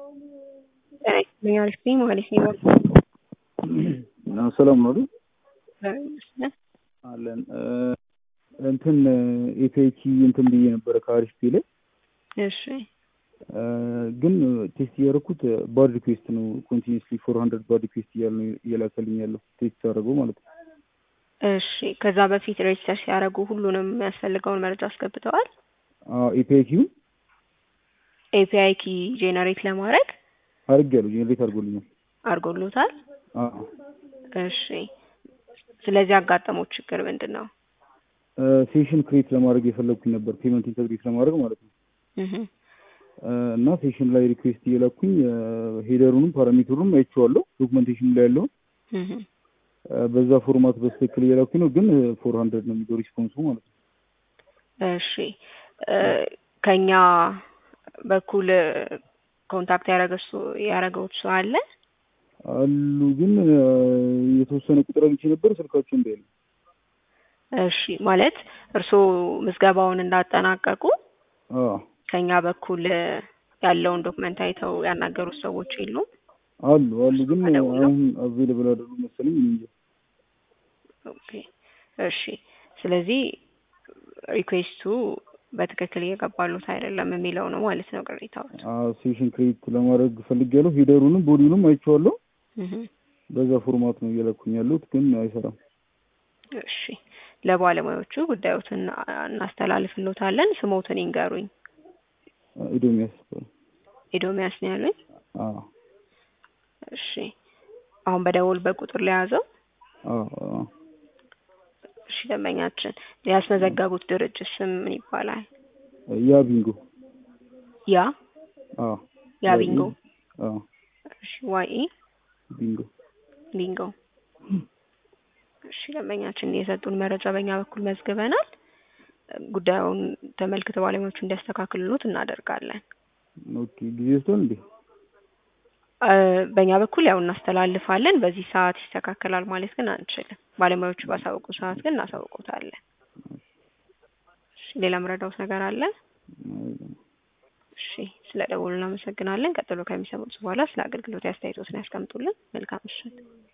ጤና ይስጥልኝ አሪፍ ነኝ ማለት ነው። ሰላም ነው አይደል? እግዚአብሔር ይመስገን። አለን እንትን ኤፒአይኪ እንትን ብዬ ነበረ ከአሪፍ ፔ ላይ እሺ ግን ቴስት እያደረኩት ባድ ሪኩዌስት ነው ኮንቲኒስሊ ፎር ሀንድረድ ባድ ሪኩዌስት እያለ ነው እየላከልኝ ያለው ቴስት ያደረገው ማለት ነው። እሺ ከዛ በፊት ሬጅስተር ሲያደርጉ ሁሉንም የሚያስፈልገውን መረጃ አስገብተዋል። ኤፒአይኪውን ኤፒአይ ኪ ጄነሬት ለማድረግ አድርጌያለሁ ጄኔሬት አድርጎልኛል። አድርጎሎታል። አዎ እሺ ስለዚህ ያጋጠመው ችግር ምንድን ነው? ሴሽን ክሬት ለማድረግ የፈለግኩኝ ነበር ፔመንት ኢንተግሬት ለማድረግ ማለት ነው። እህ እና ሴሽን ላይ ሪኩዌስት እየላኩኝ ሄደሩንም ፓራሜትሩንም አይቼዋለሁ ዶክመንቴሽን ላይ ያለውን እህ በዛ ፎርማት በስትክክል እየላኩኝ ነው፣ ግን ፎር ሀንድረድ ነው የሚለው ሪስፖንሱ ማለት ነው። እሺ ከኛ በኩል ኮንታክት ያደረገው ሰው አለ? አሉ ግን የተወሰነ ቁጥር አግኝቼ ነበር ስልካቸው እንዳይል እሺ ማለት እርስዎ ምዝገባውን እንዳጠናቀቁ አዎ ከኛ በኩል ያለውን ዶክመንት አይተው ያናገሩት ሰዎች የሉም? አሉ አሉ ግን ተደውለው? አሁን አቬይለብል አይደሉም መሰለኝ እኔ እንጃ። ኦኬ እሺ ስለዚህ ሪኩዌስቱ በትክክል እየገባሉት አይደለም የሚለው ነው ማለት ነው ቅሬታዎች። አዎ ሴሽን ክሬት ለማድረግ ፈልጌያለሁ ሄደሩንም ቦዲውንም አይቼዋለሁ። እህ በዛ ፎርማት ነው እየላኩኝ ያለሁት ግን አይሰራም። እሺ ለባለሙያዎቹ ጉዳዮትን እናስተላልፍሎታለን። ስሞትን ይንገሩኝ። ኢዶሚያስ ይባላል። ኤዶሚያስ ነው ያሉኝ። አዎ እሺ አሁን በደወል በቁጥር ለያዘው አዎ አዎ እሺ ደንበኛችን ያስመዘገቡት ድርጅት ስም ምን ይባላል? ያ ቢንጎ ያ አዎ ያ ቢንጎ አዎ እሺ ዋይ ኢ ቢንጎ ቢንጎ እሺ ደንበኛችን የሰጡን መረጃ በእኛ በኩል መዝግበናል። ጉዳዩን ተመልክተው ባለሙያዎቹ እንዲያስተካክሉት እናደርጋለን። ኦኬ ጊዜ ወስዷል እንዴ? እ በእኛ በኩል ያው እናስተላልፋለን። በዚህ ሰዓት ይስተካከላል ማለት ግን አንችልም። ባለሙያዎቹ ባሳወቁ ሰዓት ግን እናሳውቁታለን። እሺ ሌላ ምረዳውት ነገር አለ? እሺ ስለ ደወሉ እናመሰግናለን። ቀጥሎ ከሚሰሙት በኋላ ስለ አገልግሎት አስተያየቶትን ያስቀምጡልን። መልካም ምሽት።